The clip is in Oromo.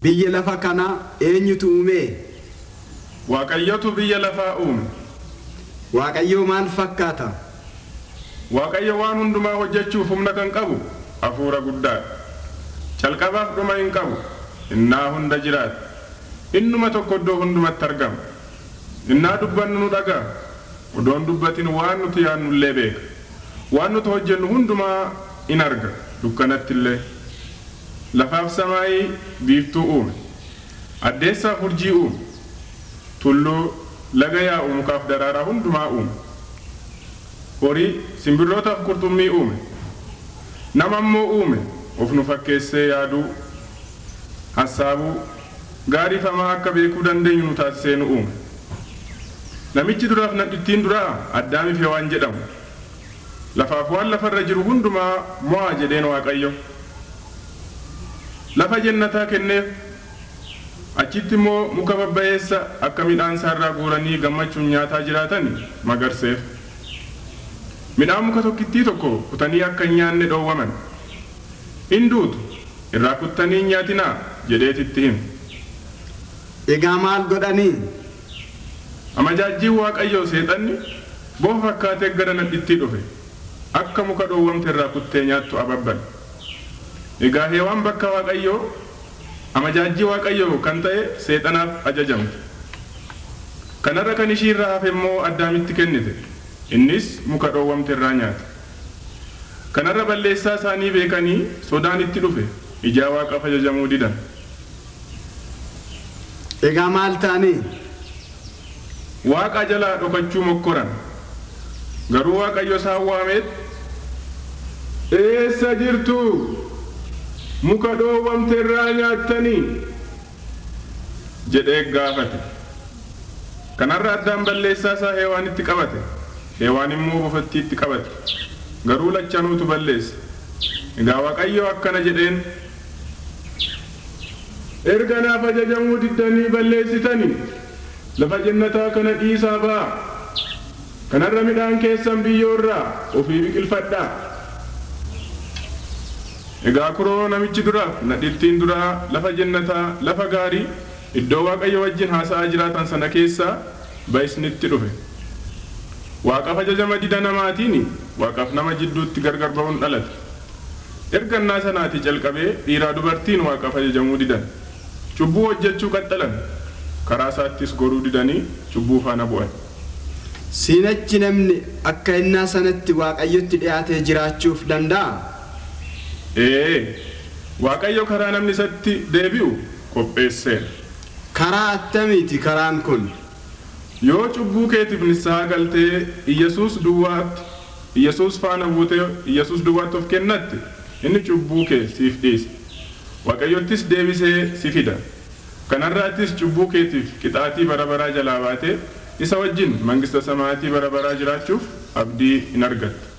Biyya lafa kanaa eenyutu uume? Waaqayyotu biyya lafaa uume. Waaqayyoo maal fakkaata? Waaqayyo waan hundumaa hojjechuuf humna kan qabu hafuura guddaadha. Calqabaaf dhuma hin qabu. Innaa hunda jiraata. Innuma tokko iddoo hundumatti argama. Innaa dubbannu nu dhagaa. Odoon dubbatin waan nuti yaadnu illee beeka. Waan nuti hojjennu hundumaa in arga. Dukkanatti illee. Lafaaf samaayii biiftuu uume. Addeessaaf urjii uume. Tulluu laga yaa'u mukaaf daraaraa hundumaa uume. Horii simbirrootaaf qurxummii uume. Nama immoo uume of nu fakkeessee yaaduu, hassaabuu, gaarii famaa akka beekuu dandeenyu nu taasisee nu uume. Namichi duraaf nadhittiin duraa addaamiif waan jedhamu. Lafaaf waan lafarra jiru hundumaa mo'aa jedheen Waaqayyo. Lafa jannataa kenneef achitti immoo muka babbayeessa akka midhaan isaarraa guuranii gammachuun nyaataa jiraatan magarseef. Midhaan muka tokkittii tokko kutanii akka hin nyaanne dhoowwaman. Hinduutu irraa kuttanii hin nyaatinaa jedheetitti hime. Egaa maal godhanii? Amajaajjiin Waaqayyoo seexanni bofa fakkaatee gara nadhittii dhufe akka muka dhoowwamte irraa kuttee nyaattu ababbal. Egaa heewaan bakka Waaqayyoo amajaajjii Waaqayyoo kan ta'e seexanaaf ajajamte. Kanarra kan ishii irraa hafe immoo addaamitti kennite. Innis muka dhoowwamte irraa nyaate. Kanarra balleessaa isaanii beekanii sodaan itti dhufe ijaa Waaqaaf ajajamuu didan. Egaa maal ta'anii? Waaqa jalaa dhokachuu mokkoran. Garuu Waaqayyo isaan waameet eessa jirtu muka dhoowwamte irraa nyaattanii jedhee gaafate. Kanarra addaan balleessaa isaa heewaanitti qabate. Heewaan immoo bofattiitti qabate. Garuu lachanuutu balleesse. Egaa Waaqayyo akkana jedheen erga naaf ajajamuu diddanii balleessitanii lafa jannataa kana dhiisaa ba'a. Kanarra midhaan keessan biyyoorraa ofii biqilfadhaa. Egaa kuroo namichi duraaf nadhittiin duraa lafa jannataa lafa gaarii iddoo Waaqayyo wajjin haasa'aa jiraatan sana keessaa ba'isnitti dhufe. Waaqaaf ajajama dida namaatiin Waaqaaf nama jidduutti gargar ba'uun dhalate. Ergannaa sanaatii calqabee dhiiraa dubartiin Waaqaaf ajajamuu didan. Cubbuu hojjechuu qaxxalan. Karaa isaattis goruu didanii cubbuu faana bu'an. Siinachi namni akka innaa sanatti Waaqayyotti dhiyaatee jiraachuuf danda'a? Ee, Waaqayyo karaa namni isatti deebi'u qopheesseera. Karaa attamiiti karaan kun? Yoo cubbuu keetiif nissaa galtee Iyyasuus duwwaatti Iyyasuus faana buutee Iyyasuus duwwaatti of kennatte inni cubbuu kee siif dhiisa. Waaqayyottis deebisee si fida. Kanarraattis cubbuu keetiif qixaatii bara baraa jalaa baatee isa wajjin mangista samaatii bara baraa jiraachuuf abdii in argatta.